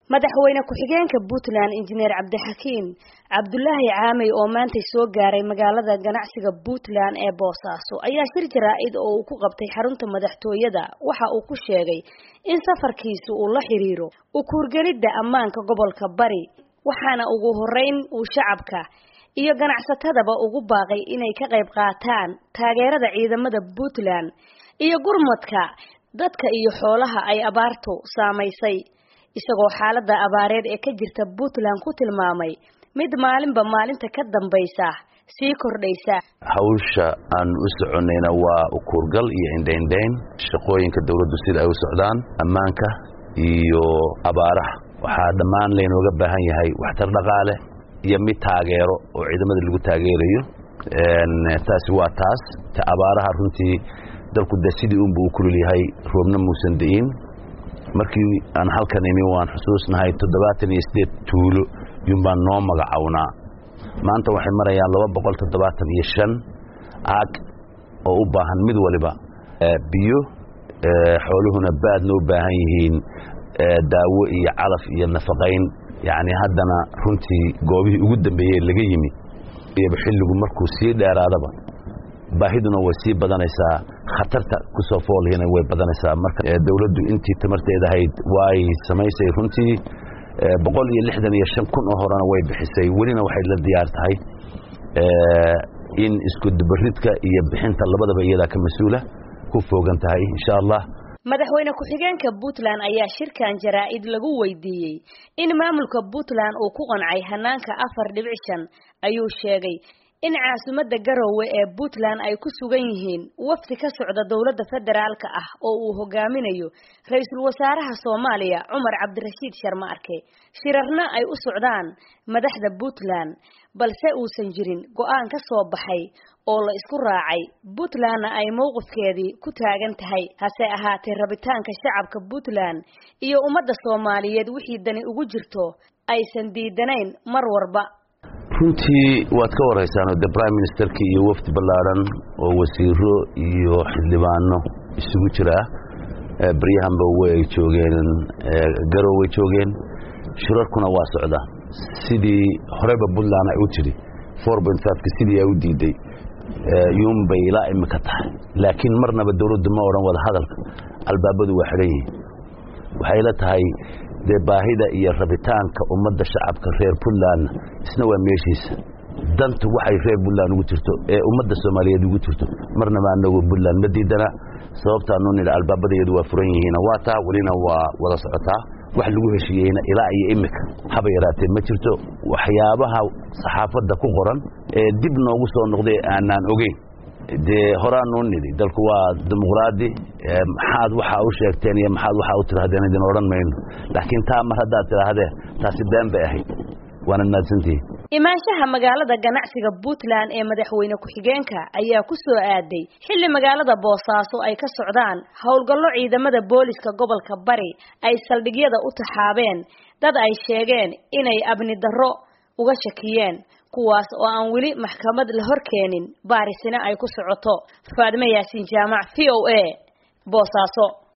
madaxweyne ku-xigeenka puntland injineer cabdixakiin cabdulaahi caamey oo maantay soo gaaray magaalada ganacsiga puntland ee boosaaso ayaa shir jaraa-id oo uu ku qabtay xarunta madaxtooyada waxa uu ku sheegay in safarkiisu uu la xiriiro ukuurgelidda ammaanka gobolka bari waxaana ugu horeyn uu shacabka iyo ganacsatadaba ugu baaqay inay ka qayb qaataan taageerada ciidamada puntland iyo gurmadka dadka iyo xoolaha ay abaartu saamaysay isagoo xaaladda abaareed ee ka jirta puntland ku tilmaamay mid maalinba maalinta ka dambaysa sii kordhaysa hawsha aan u soconayna waa ukuurgal iyo indhaindhayn shaqooyinka dawladdu sida ay u socdaan ammaanka iyo abaaraha waxaa dhammaan laynooga baahan yahay waxtar dhaqaale iyo mid taageero oo ciidamada lagu taageerayo taasi waa taas ta abaaraha runtii dalku de sidii unba u kulul yahay roobna muusan di'in markii aan halkan imi waan xusuusnahay toddobaatan iyo sideed tuulo yunbaan noo magacownaa maanta waxay marayaan laba boqol toddobaatan iyo shan aag oo u baahan mid waliba biyo xooluhuna baadna u baahan yihiin daawo iyo calaf iyo nafaqayn yacni haddana runtii goobihii ugu dambeeyey laga yimi iyaba xilligu markuu sii dheeraadaba baahiduna way sii badanaysaa khatarta ku soo foolhina way badanaysaa marka dawladdu intii tamarteeda ahayd way samaysay runtii boqol iyo lixdan iyo shan kun oo horena way bixisay welina waxay la diyaar tahay in isku dubaridka iyo bixinta labadaba iyadaa ka mas-uula ku foogan tahay insha allah madaxweyne ku-xigeenka puntland ayaa shirkan jaraa-id lagu weydiiyey in maamulka puntland uu ku qancay hanaanka afar dhibic shan ayuu sheegay in caasimadda garowe ee puntland ay ku sugan yihiin wafdi ka socda dowladda federaalka ah oo uu hogaaminayo ra-iisul wasaaraha soomaaliya cumar cabdirashiid sharma arke shirarna ay u socdaan madaxda puntland balse uusan jirin go-aan ka soo baxay oo la isku raacay puntlandna ay mowqifkeedii ku taagan tahay hase ahaatee rabitaanka shacabka puntland iyo ummadda soomaaliyeed wixii dani ugu jirto aysan diidanayn mar warba runtii waad ka warhaysaanoo de prime ministerkii iyo wafdi ballaadhan oo wasiiro iyo xildhibaano isugu jira baryahanba way joogeen garow way joogeen shirarkuna waa socda sidii horeba puntland ay u tidhi four point fiveka sidii ay u diiday yuunbay ilaa imika tahay laakiin marnaba dawladdu ma odhan wada hadalka albaabadu waa xidhan yihiin waxay la tahay dee baahida iyo rabitaanka ummadda shacabka reer puntlandna isna waa meeshiisa dantu waxay reer puntland ugu jirto ee ummadda soomaaliyeed ugu jirto marnaba anagu puntland ma diidana sababtaanu nidha albaabadaeedu waa furan yihiina waa taa welina waa wada socotaa wax lagu heshiiyeyna ilaa iyo imika haba yaraatee ma jirto waxyaabaha saxaafadda ku qoran ee dib noogu soo noqday aanaan ogeyn dee horaanuu nidhi dalku waa dimuqraadi maxaad waxaa u sheegteen iyo maxaad waxaa u tidhahdeen idin odhan mayno laakiin taa mar haddaad tidhaahdeen taasi been bay ahayd waanad mahadsantihiin imaanshaha magaalada ganacsiga puntland ee madaxweyne ku-xigeenka ayaa ku soo aaday xilli magaalada boosaaso ay ka socdaan howlgallo ciidamada booliska gobolka bari ay saldhigyada u taxaabeen dad ay sheegeen inay abni darro uga shakiyeen kuwaas oo aan weli maxkamad la hor keenin baarisina ay ku socoto faadme yaasiin jaamac v o a boosaaso